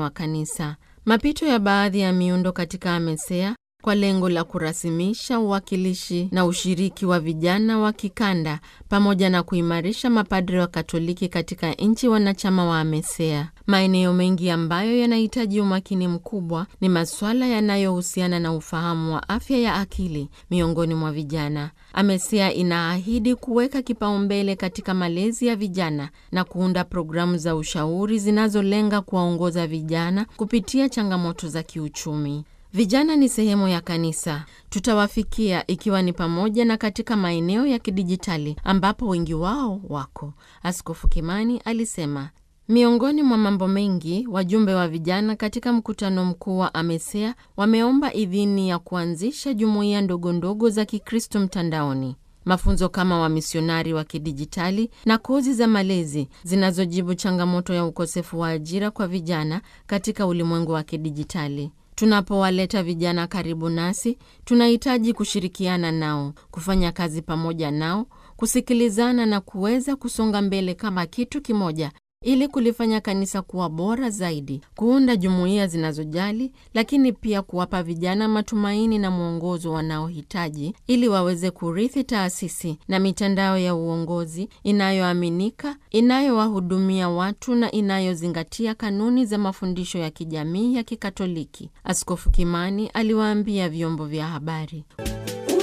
wa kanisa. Mapito ya baadhi ya miundo katika AMESEA kwa lengo la kurasimisha uwakilishi na ushiriki wa vijana wa kikanda pamoja na kuimarisha mapadri wa Katoliki katika nchi wanachama wa AMESEA. Maeneo mengi ambayo yanahitaji umakini mkubwa ni masuala yanayohusiana na ufahamu wa afya ya akili miongoni mwa vijana. AMESEA inaahidi kuweka kipaumbele katika malezi ya vijana na kuunda programu za ushauri zinazolenga kuwaongoza vijana kupitia changamoto za kiuchumi. Vijana ni sehemu ya kanisa. Tutawafikia ikiwa ni pamoja na katika maeneo ya kidijitali ambapo wengi wao wako, Askofu Kimani alisema. Miongoni mwa mambo mengi, wajumbe wa vijana katika mkutano mkuu wa AMESEA wameomba idhini ya kuanzisha jumuiya ndogondogo za Kikristo mtandaoni, mafunzo kama wamisionari wa kidijitali na kozi za malezi zinazojibu changamoto ya ukosefu wa ajira kwa vijana katika ulimwengu wa kidijitali. Tunapowaleta vijana karibu nasi, tunahitaji kushirikiana nao, kufanya kazi pamoja nao, kusikilizana na kuweza kusonga mbele kama kitu kimoja ili kulifanya kanisa kuwa bora zaidi, kuunda jumuiya zinazojali, lakini pia kuwapa vijana matumaini na mwongozo wanaohitaji ili waweze kurithi taasisi na mitandao ya uongozi inayoaminika, inayowahudumia watu na inayozingatia kanuni za mafundisho ya kijamii ya Kikatoliki, Askofu Kimani aliwaambia vyombo vya habari.